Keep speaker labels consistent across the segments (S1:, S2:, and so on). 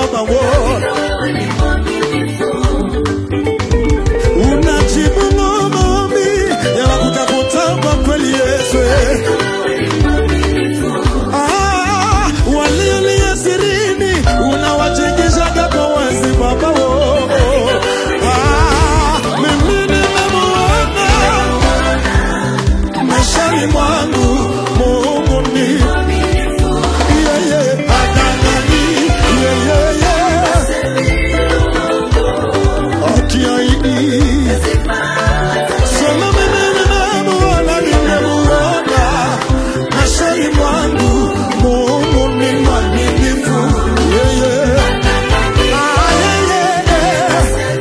S1: Baba wo. Unajibu maombi yanakutafuta kwa kweli Yesu. Ah, waliolia sirini unawajengeshaga kwa wazi Baba wo. Ah, mimi nimemuona maishani mwangu Mungu ni yeye adangani yeye akiahidi sema mimi nimemuona nimemuona maishani mwangu Mungu ni mwaminifu yeye Ah, yeye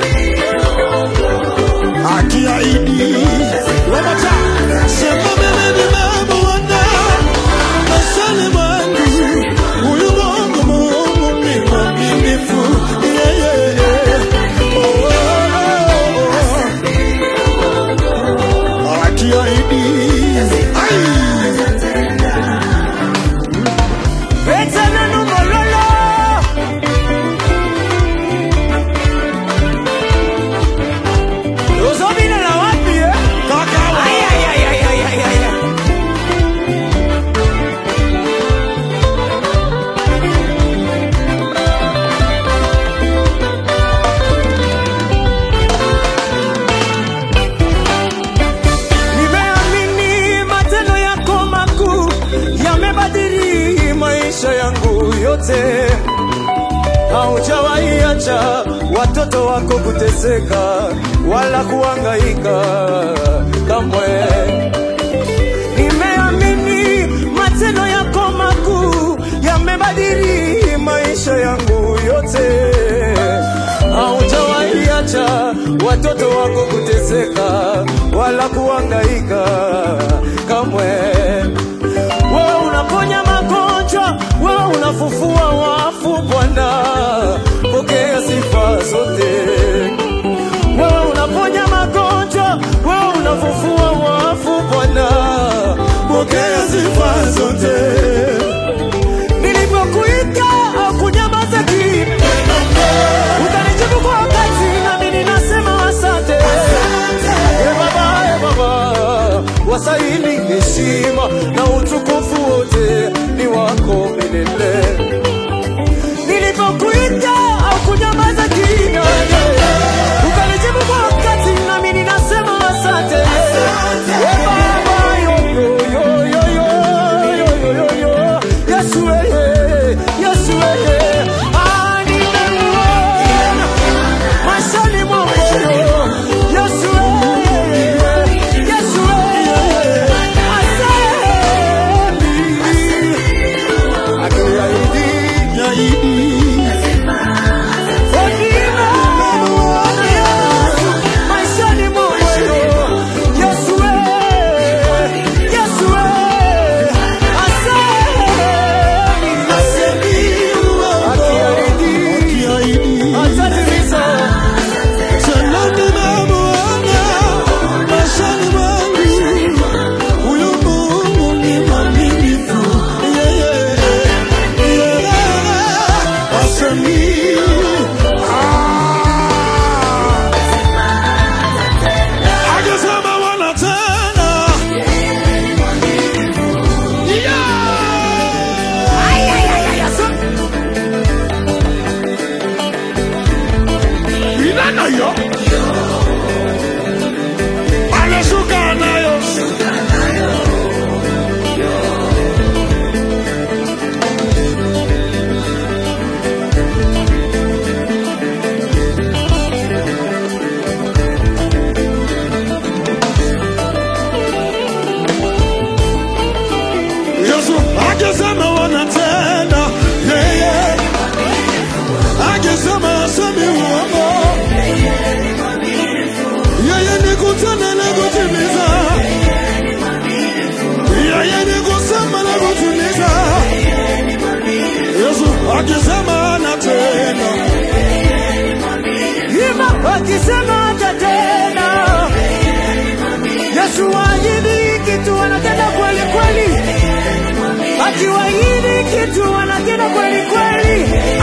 S1: akiahidi Wamata, sema mimi nimemuona maishani mwangu huyu Mungu Mungu ni mwaminifu yeye oh, oh, oh. akiahidi ai
S2: Petana numololo Uzobina na wapi eh?
S1: kaka
S2: Ay, ay, ay, ay, ay, ay, ay, ay. Nimeamini matendo yako makuu yamebadili maisha yangu yote. Haujawahi acha watoto wako kuteseka wala kuhangaika kamwe. Nimeamini matendo yako makuu yamebadili maisha yangu yote. Haujawahi acha watoto wako kuteseka wala kuhangaika kamwe. Wewe unaponya magonjwa, wewe unafufua wafu Bwana, pokea sifa zote. Wewe unaponya magonjwa, wewe unafufua wafu Bwana, pokea sifa zote. Nilipokuita hakunyamaza kimya, ukanijibu kwa wakati, nami ninasema asante. E Baba, e Baba, wastahili heshima na utukufu wote ni wako milele. Nilipokuita hakunyamaza kimya, ukanijibu kwa wakati, nami ninasema asante. E Baba, yo, yo, yo, yo, yo, yo, yo, yo, yo. Yesu, eh, Yesu, eh, ah, nimemuona maishani mwangu. Yesu, eh, Yesu, eh, asante. Akiahidi,
S1: yaidi
S2: maishani mwangu. Yesu, eh, Yesu, eh, asante. Akiahidi,
S1: akiahidi
S2: atatimiza.
S1: tena nimemuona maishani mwangu huyu Mungu ni mwaminifu yeye yeye asemi akisema wana tena ina nayo anashuka nayo Yesu akisema wanatenda yeye akisema asemi uongo yeye ni kutenda na kutimiza yeye ni kusema na kutimiza Yesu akisema anatenda
S2: Ima akisema atatenda. Yesu waahidi kitu anatenda kweli kweli, akiwaahidi kitu anatenda kweli kweli.